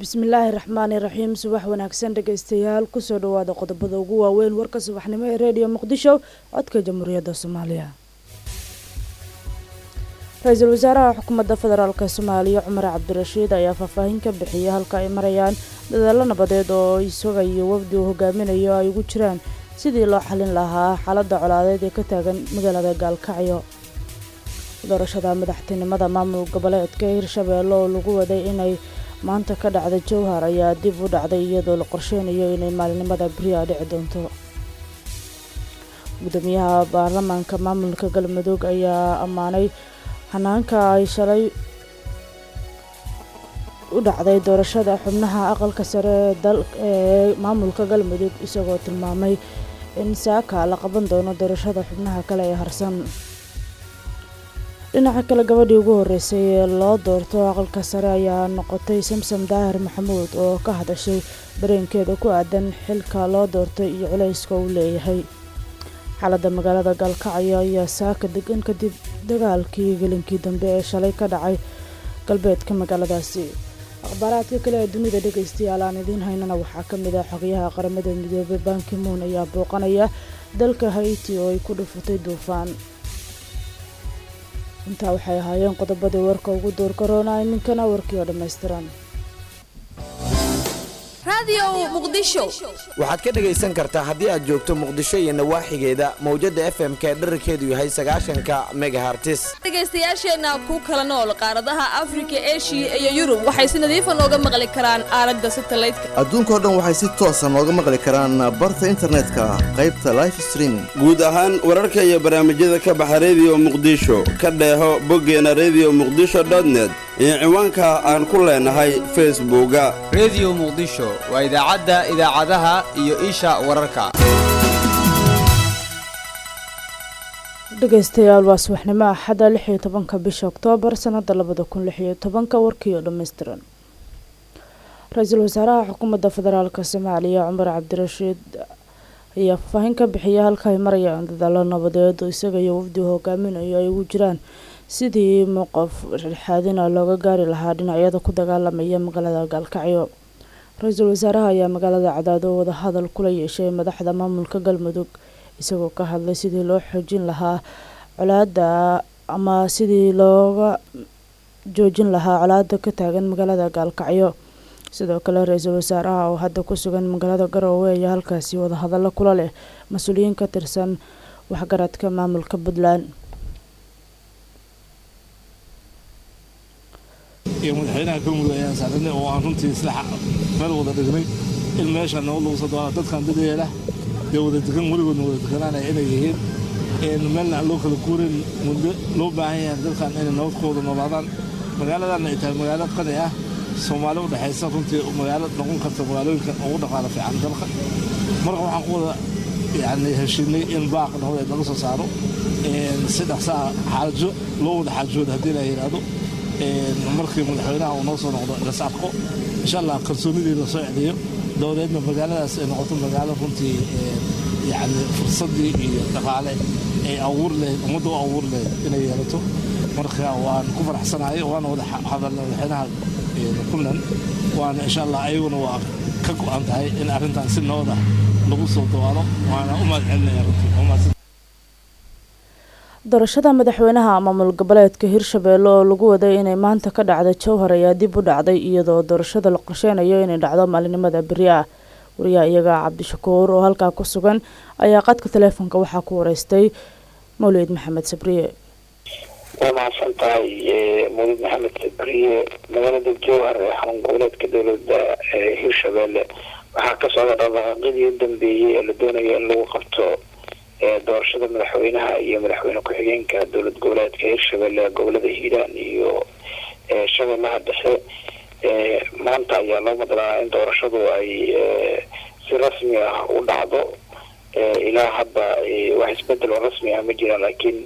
bismillaahi raxmaani raxiim subax wanaagsan dhegeystayaal kusoo dhawaada qodobada ugu waaweyn warka subaxnimo ee reediyo muqdisho codka jamhuuriyadda soomaaliya ra-iisul wasaaraha xukuumadda federaalk soomaaliya cumar cabdirashiid ayaa faahfaahin ka bixiyay halka ay marayaan dadaalo nabadeed oo isaga iyo wafdi uu hogaaminayo ay ugu jiraan sidii loo xalin lahaa xaaladda colaadeed ee ka taagan magaalada gaalkacyo doorashada madaxtinimada maamul goboleedka hirshabeelle oo lagu waday inay maanta ka dhacda jowhar ayaa dib u dhacday iyadoo la qorsheynayo inay maalinimada beriya dhici doonto gudoomiyaha baarlamaanka maamulka galmudug ayaa ammaanay hanaanka ay shalay u dhacday doorashada xubnaha aqalka sare ee maamulka galmudug isagoo tilmaamay in saaka la qaban doono doorashada xubnaha kale ee harsan dhinaca kale gabadhii ugu horeysay ee loo doorto aqalka sare ayaa noqotay samsam daahir maxamuud oo ka hadashay dareenkeeda ku aadan xilka loo doortay iyo culayska uu leeyahay xaaladda magaalada gaalkacyo ayaa saaka degan kadib dagaalkii gelinkii dambe ee shalay ka dhacay galbeedka magaaladaasi akhbaaraadka kale ee dunida dhegaystayaal aan idiin haynana waxaa ka mid ah xogayaha qaramada midoobey bankimuun ayaa booqanaya dalka haiti oo ay ku dhufatay duufaan intaa waxay ahaayeen qodobadii warka ugu door korona iminkana warkii oo dhammaystiran waxaad ka dhegaysan kartaa haddii aad joogto muqdisho iyo nawaaxigeeda mawjadda f m ka dherarkeedu yahay sagaashanka megahartis dhegaystayaasheenna ku kala nool qaaradaha afrika eshiya iyo yurub waxay si nadiifa nooga maqli karaan aalada satalaydka adduunkao dhan waxay si toosa nooga maqli karaan barta internetka qaybta life streaming guud ahaan wararka iyo barnaamijyada ka baxa rediyo muqdisho ka dheeho boggeena rediyo muqdisho dotnet iyo ciwaanka aan ku leenahay facebooka rediyo muqdisho waa idaacadda idaacadaha iyo isha wararka dhegaystayaal waa subaxnimo axadda lix iyo tobanka bisha oktoobar sanada labada kun lix iyo tobanka warkii oo dhammaystiran ra-iisul wasaaraha xukuumadda federaalk soomaaliya cumar cabdirashiid ayaa faahfaahin ka bixiyay halka ay marayaan dadaalo nabadeed oo isaga iyo wafdi hogaaminayo ay ugu jiraan sidii mowqaf dhexaadina looga gaari lahaa dhinacyada ku dagaalamaya magaalada gaalkacyo ra-iisul wasaaraha ayaa magaalada cadaado wadahadal kula yeeshay madaxda maamulka galmudug isagoo ka hadlay sidii loo xoojin lahaa colaada ama sidii looga joojin lahaa colaada ka taagan magaalada gaalkacyo sidoo kale ra-iisul wasaaraha oo hadda ku sugan magaalada garoowe ayaa halkaasi wadahadallo kula leh mas-uuliyiin ka tirsan waxgaradka maamulka puntland iyo madaxweynaha galmudug ayaan saaranay oo aan runtii isla meel wada dhignay in meesha noo luusa doona dadkan dadeela dee wada degan weligoodna wada deganaanaya inay yihiin meelna aan loo kala guurin muddo loo baahan yahay dadkan inay nabadkooda noolaadaan magaaladanna ay tahay magaalo qani ah soomaali u dhexaysa runtii magaalo noqon karta magaalooyinka ugu dhaqaala fiican dalka marka waxaan ku wada yani heshiinay in baaq nabadeed laga soo saaro si dhaqsaa xaajo loo wada xaajooda haddii la yidhaahdo markii madaxweynaha uu noo soo noqdo las arko insha allah kalsoonidii lasoo celiyo dabadeedna magaaladaas ay noqoto magaalo runtii yani fursadii iyo dhaqaale ay abuur lahayd ummadda u abuur lahayd inay yeelato marka waan ku faraxsanahay waana wada hadalna madaxweynaha puntland waana insha allah ayaguna waa ka go-an tahay in arrintan si nabad ah lagu soo dawaalo waana u mahad celinaya runtii doorashada madaxweynaha maamul goboleedka hirshabeelle oo lagu waday inay maanta ka dhacda jowhar ayaa dib u dhacday iyadoo doorashada la qorsheynayo inay dhacdo maalinimada beri ah wariyaha iyaga cabdishakuur oo halkaa ku sugan ayaa qadka taleefonka waxaa ku wareystay mawlid maxamed sabriye waa mahadsan tahay mawlid maxamed sabriye magaalada jowhar ee xarun goboleedka dowlada hirshabeelle waxaa ka socda dhaqdhaqaaqyadii u dambeeyey ee la doonayo in lagu qabto doorashada madaxweynaha iyo madaxweyne ku-xigeenka dowlad goboleedka hirshabelle gobolada hiiraan iyo shabeellaha dhexe maanta ayaa loo madalaa in doorashadu ay si rasmi ah u dhacdo ilaa hadda wax isbedel oo rasmi ah ma jiraan laakiin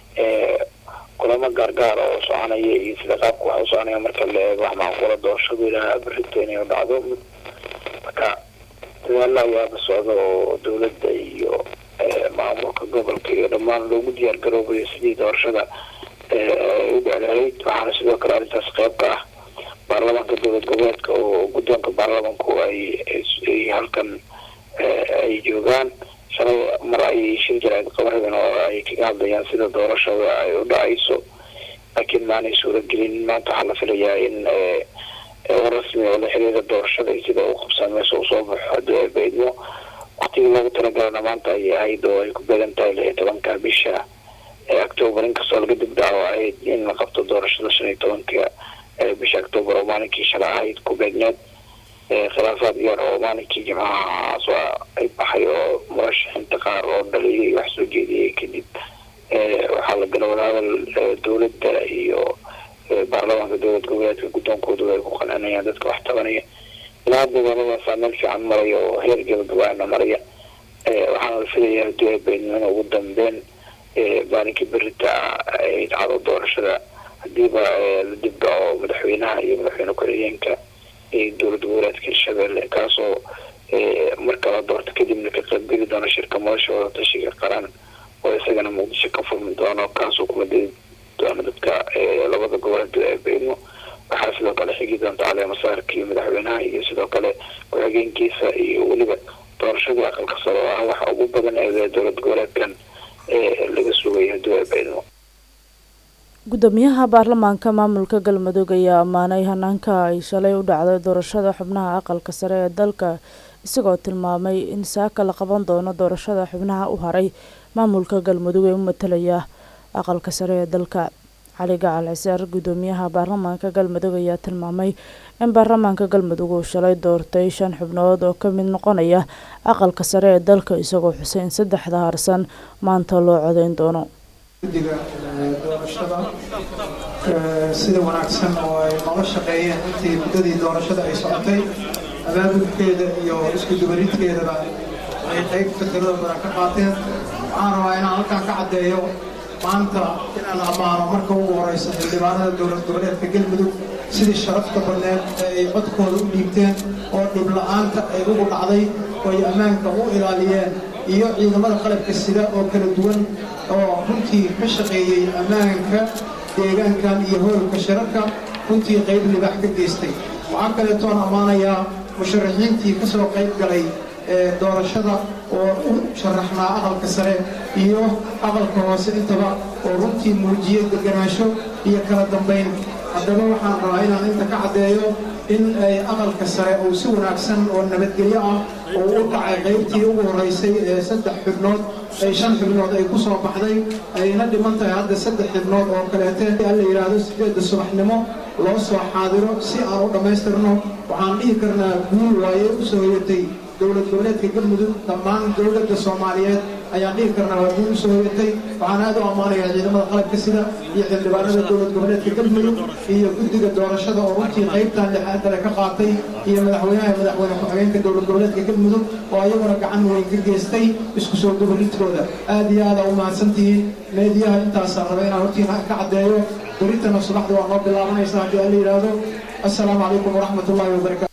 kulamo gaargaar oo soconaya iyo sida qaabka wax u soconaya marka la eego wax macquula doorashadu ilaa berito inay u dhacdo marka dadaalo ayaaba socda oo dowladda iyo maamulka gobolka iyo dhammaan loogu diyaar garoobayo sidii doorashada u dheclahayd waxaana sidoo kale arrintaas qayb ka ah baarlamaanka dowlad goboleedka oo guddoonka baarlamanku ay ay halkan ay joogaan shalay mar ayay shir jaraa'id qabanayeen oo ay kaga hadlayaan sida doorashada ay u dhacayso laakiin maanay suuragelin maanta waxaa la filayaa in war rasmi oo la xiriira doorashada iyo sida u qabsan meesha usoo baxo haddii ay baydmo waktigii loogu talagalana maanta ayay ahayd oo ay ku beegan tahay lix iyo tobanka bisha octoobar inkastoo laga dibdhaco ahayd in la qabto doorashada shan iyo tobanka bisha octoobar oo maalinkii shala ahayd ku beegneed khilaafaad yar oo maalinkii jimcahaas ay baxay oo murashaxiinta qaar oo dhaliyay wax soo jeediyey kadib waxaa la gala wadaadal dowladda iyo baarlamaanka dowlad goboleedka guddoonkoodu ay ku qancinayaan dadka wax tabanaya ilaa dagaaladaasaa meel fiican maraya oo heer gabagabaana maraya waxaana la filayaa haddii ay baydnimada ugu dambeyn maalinkii berita ay dhacdo doorashada hadiiba la dibdhaco madaxweynaha iyo madaxweyne ku-xigeenka dowlad goboleedka hirshabelle kaasoo marka la doorto kadibna ka qaybgeli doona shirka madasha wadatashiga qaran oo isagana muqdisho ka furmi doono kaasoo kuma dei doona dadka labada goboleed ee beydmo waxaa sidoo kale xigi doonta caleemasaarka iyo madaxweynaha iyo sidoo kale ku-xigeenkiisa iyo weliba doorashadii aqalka sare oo ah waxa ugu badan ee dowlad goboleedkan laga sugayo haddii ay beydmo gudoomiyaha baarlamaanka maamulka galmudug ayaa ammaanay hanaanka ay shalay u dhacday doorashada xubnaha aqalka sare ee dalka isagoo tilmaamay in saaka la qaban doono doorashada xubnaha u haray maamulka galmudug ee u matalaya aqalka sare ee dalka cali gacal cisaar gudoomiyaha baarlamaanka galmudug ayaa tilmaamay in baarlamaanka galmudug uu shalay doortay shan xubnood oo ka mid noqonaya aqalka sare ee dalka isagoo xusay in saddexda harsan maanta loo codeyn doono guddiga doorashada sida wanaagsan oo ay noola shaqeeyeen intii muddadii doorashada ay socotay abaabulkeeda iyo isku dubaridkeedaba ay qaybta tirada badan ka qaateen waxaan rabaa inaan halkan ka caddeeyo maanta inaan ammaano marka ugu horeysa xildhibaanada dowlad goboleedka galmudug sidii sharafta badneed ee ay codkooda u dhiibteen oo dhib la-aanta ay ugu dhacday oo ay ammaanka u ilaaliyeen iyo ciidamada qalabka sida oo kala duwan oo runtii ka shaqeeyey ammaanka deegaankan iyo hoolka shirarka runtii qayb libaax ka geystay waxaa kaleetoon ammaanayaa musharaxiintii ka soo qayb galay ee doorashada oo u sharaxnaa aqalka sare iyo aqalka hoose intaba oo runtii muujiyey deganaansho iyo kala dambayn haddaba waxaan rabaa inaan inta ka caddeeyo in ay aqalka sare uu si wanaagsan oo nabadgelyo ah oo u dhacay qaybtii ugu horreysay ee saddex xubnood ay shan xubnood ay ku soo baxday ayna dhiman tahay hadda saddex xubnood oo kaleete la yidhaahdo sideedda subaxnimo loo soo xaadiro si aan u dhammaystirno waxaan dhihi karnaa guul waaye u soo hoyatay dowlad goboleedka galmudug dhammaan dowladda soomaaliyeed ayaan dhihi karnaa waa guul u soo hoyatay waxaan aad u ammaanayaa ciidamada qalabka sida iyo xildhibaanada dowlad goboleedka galmudug iyo guddiga doorashada oo runtii qaybtan lixaadale ka qaatay iyo madaxweynaha iyo madaxweyne ku-xigeenka dowlad goboleedka galmudug oo ayaguna gacan weyn ka geystay isku soo dubaridkooda aad iyo aada u mahadsantihiin meediyaha intaasaan raba inaan hortiina ka caddeeyo beritana subaxda waa noo bilaabanaysa haddii aan la yidhaahdo assalaamu calaykum waraxmat ullahi wabarakatu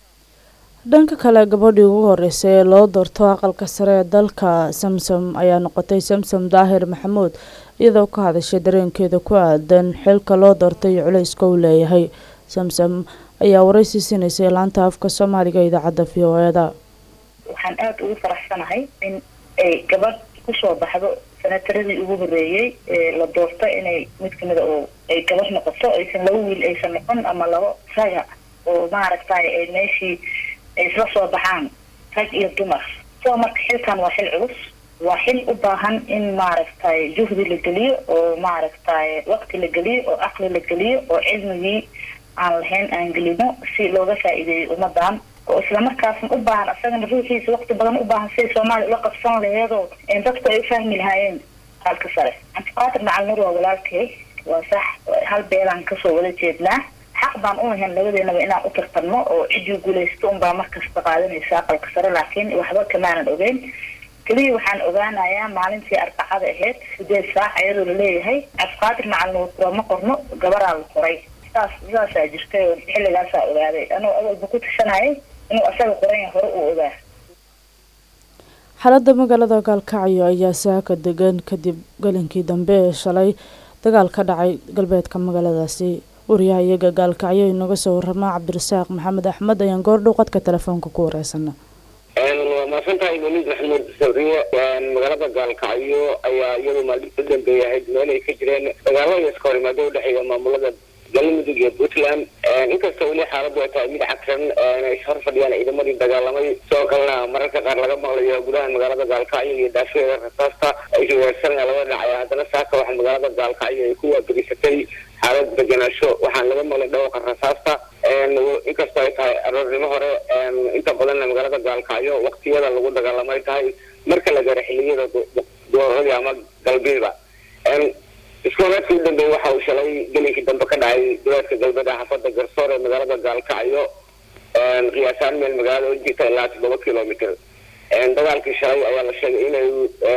dhanka kale gabadhii ugu horeysay ee loo doorto aqalka sare ee dalka samsom ayaa noqotay samsom daahir maxamuud iyadoo ka hadashay dareenkeeda ku aadan xilka loo doortay iyo culayska uu leeyahay samsom ayaa waraysi siinaysay laanta afka soomaaliga idaacadda v o eda waxaan aada ugu faraxsanahay in ay gabadh kusoo baxdo sanataradii ugu horeeyey ee la doorto inay mid kamida oo ay gabadh noqoto aysan laba wiil aysan noqon ama labo saga oo maaragtay ay meeshii ay isla soo baxaan rag iyo dumar soo marka xilkan waa xil culus waa xil u baahan in maaragtay juhdi la geliyo oo maaragtay waqti la geliyo oo aqli la geliyo oo cilmigii aan lahayn aan gelino si looga faa'iideeyo ummadan oo islamarkaasna u baahan asagana ruuxiisa waqti badan u baahan siday soomaaliya ula qabsan laheedoo dadku ay u fahmi lahaayeen halka sare cabdiqaadir macalnur waa walaalkay waa sax hal beelaan kasoo wada jeednaa xaq baan u lahayn labadeenaba inaan u tartanno oo ciddii guulaysto unbaa markasta qaadanaysa aqalka sare laakiin waxba kamaanan ogeyn keliya waxaan ogaanayaa maalintii arbacada ahayd sideed saac iyadoo laleeyahay cabdiqaadir macalnuur looma qorno gabaraa la qoray saas saasaa jirtay oo xilligaasaa ogaaday anuu awalba ku tashanayay inuu asaga qoranya hore uu ogaa xaaladda magaalada gaalkacyo ayaa saaka degan kadib galinkii dambe ee shalay dagaal ka dhacay galbeedka magaaladaasi wariyaha iyaga gaalkacyo inaga soo warama cabdirasaaq maxamed axmed ayaan goordhow qadka telefoonka ku wareysana waa mahadsantahay maliid maxamuud sabriye magaalada gaalkacyo ayaa iyadu maalin u dambeeyay ahayd meel ay ka jireen dagaalo iyo iska horimaado udhexeeya maamulada galmudug iyo puntland inkastoo weli xaaladu ay tahay mid cagsan ay hor fadhiyaan ciidamadii dagaalamay sidoo kalena mararka qaar laga maqlayo gudaha magaalada gaalkacyo iyo daafeeda rasaasta ay weerarsanaya laba dhinac ee haddana saaka waxaa magaalada gaalkacyo ay ku waagelisatay xaalad degenaansho waxaan laga maqlay dhawqa rasaasta inkastoo ay tahay aroornimo hore inta badanna magaalada gaalkacyo waktiyada lagu dagaalamay tahay marka la gaaro xiliyada dooradii ama galbeeda isku horeedkii u dambeeyey waxa uu shalay gelinkii dambe ka dhacay duleedka galbeed ee xaafada garsoor ee magaalada gaalkacyo qiyaasaan meel magaalada u jirta ilaa toddoba kilomitr dagaalkii shalay ayaa la sheegay inay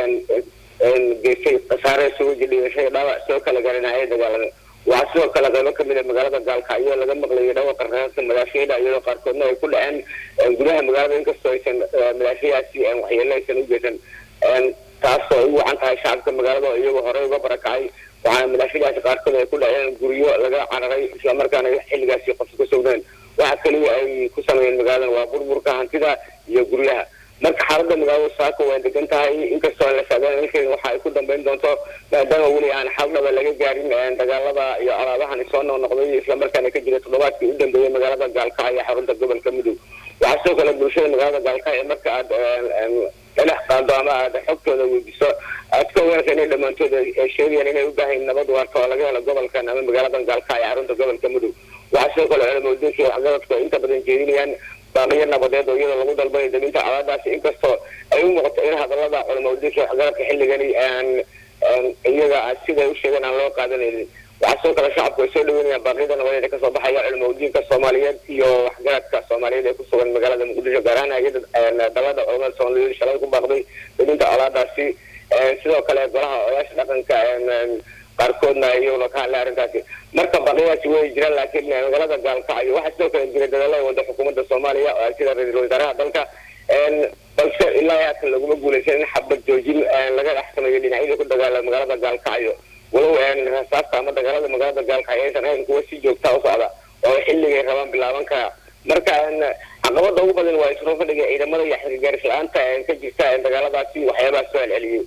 geystay khasaare isugu jidhigashay dhaawac soo kala garanaya dagaalada waxaa sidoo kale qaybo kamid a magaalada gaalkacyo laga maqlayay dhawaqa rasaasta madaafiyada iyadoo qaarkoodna ay ku dhaceen gudaha magaalada inkastoo aysan madaafiyadaasi waxyeelo aysan u geysan taasoo u wacan tahay shacabka magaalada oo iyagoo horey uga barakacay waxaana madaafiyadaasi qaarkood ay ku dhaceen guryo laga cararay islamarkaana xilligaasi qof ka sogneen waxa kaliya ay ku sameeyeen magaaladan waa burburka hantida iyo guryaha marka xaalada magaalada saako way degan tahay inkastoo aan la saadaan ilkeeda waxa ay ku dambeyn doonto maadaama weli aan xal dhaba laga gaarin dagaalada iyo alaabahan soo noqnoqday islamarkaana ka jira toddobaadkii u dambeeyey magaalada gaalkacyo xarunta gobolka mudug waxaa sidoo kale bulshada magaalada gaalkacyo marka aad dhinac qaado ama aad xogtooda weydiso aad ka ogaanaysa inay dhammaantood ay sheegayaan inay u baahayn nabad waarta oo laga helo gobolkan ama magaaladan gaalkacyo xarunta gobolka mudug waxaa sidoo kale culamooyinka waxgaradku ay inta badan jeedinayaan baaqiyo nabadeed oo iyadoo lagu dalbayo deminta colaadaasi inkastoo ay u muuqato in hadalada culamooyinka waxgaradka xilligani aan iyaga siday u sheegeen aan loo qaadanaynin waxaa sidoo kale shacabku ay soo dhaweynayaan baaqyada nabadeed ee kasoo baxaya culamooyinka soomaaliyeed iyo waxgaradka soomaaliyeed ee ku sugan magaalada muqdisho gaar ahaan hay-ada dalada culamada soomaaliyeed shalay ku baaqday deminta colaadaasi sidoo kale golaha odayaasha dhaqanka qaarkoodna iyaguna ka hadlay arrintaasi marka baqiyadaasi way jiraan laakiin magaalada gaalkacyo waxaa sidoo kale jira dadaalo ay wada xukuumadda soomaaliya sida ra-iisul wasaaraha dalka balse ilaa haatan laguma guulaysan in xabad joojin laga dhex sameeyo dhinacyadii ku dagaala magaalada gaalkacyo walow rasaasta ama dagaalada magaalada gaalkacyo aysan ahayn kuwa si joogta u socda oo xilligay rabaan bilaaban karaa marka caqabada ugu badan waa isro fadhiga ciidamada iyo xilgaaris la-aanta ka jirta dagaaladaasi waxyaabaha soo celceliyey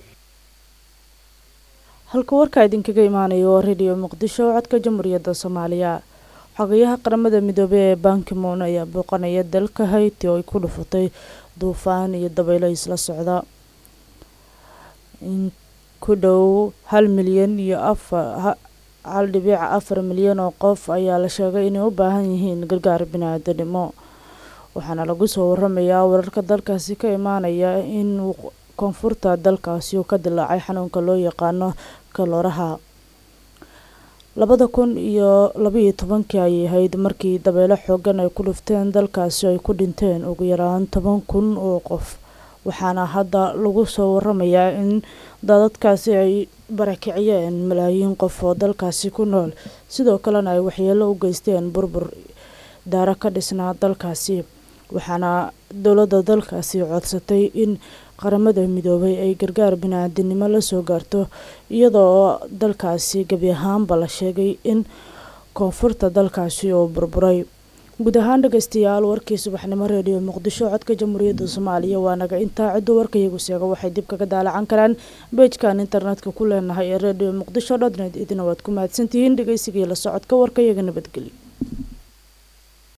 halka warka idinkaga imaanayo waa radio muqdisho codka jamhuuriyadda soomaaliya xogayaha qaramada midoobey ee bankimoon ayaa booqanaya dalka hayti oo ay ku dhufatay duufaan iyo dabaylo isla socda in ku dhow hal milyan iyo afar hal dhibic afar milyan oo qof ayaa la sheegay inay u baahan yihiin gargaar bini-aadanimo waxaana lagu soo waramayaa wararka dalkaasi ka imaanaya in koonfurta dalkaasi uu ka dilaacay xanuunka loo yaqaano kalooraha labada kun iyo labaiyo tobankii ayay ahayd markii dabeelo xoogan ay ku dhufteen dalkaasi ay ku dhinteen ugu yaraan toban kun oo qof waxaana hadda lagu soo waramayaa in daadadkaasi ay barakiciyeen malaayiin qof oo dalkaasi ku nool sidoo kalena ay waxyeelo u geysteen burbur daaro ka dhisnaa dalkaasi waxaana dowladda dalkaasi codsatay in qaramada midoobay ay gargaar bini-aadinimo lasoo gaarto iyadoo dalkaasi gebi ahaanba la sheegay in koonfurta dalkaasi oo burburay guud ahaan dhegeystayaal warkii subaxnimo reediyo muqdisho codka jamhuuriyadda soomaaliya waa naga intaa ciddu warkayagu sheega waxay dib kaga daalacan karaan beejkan internetka ku leenahay ee reediyo muqdisho dotnet idina waad ku mahadsantihiin dhegeysigii la socodka warkayaga nabadgelyo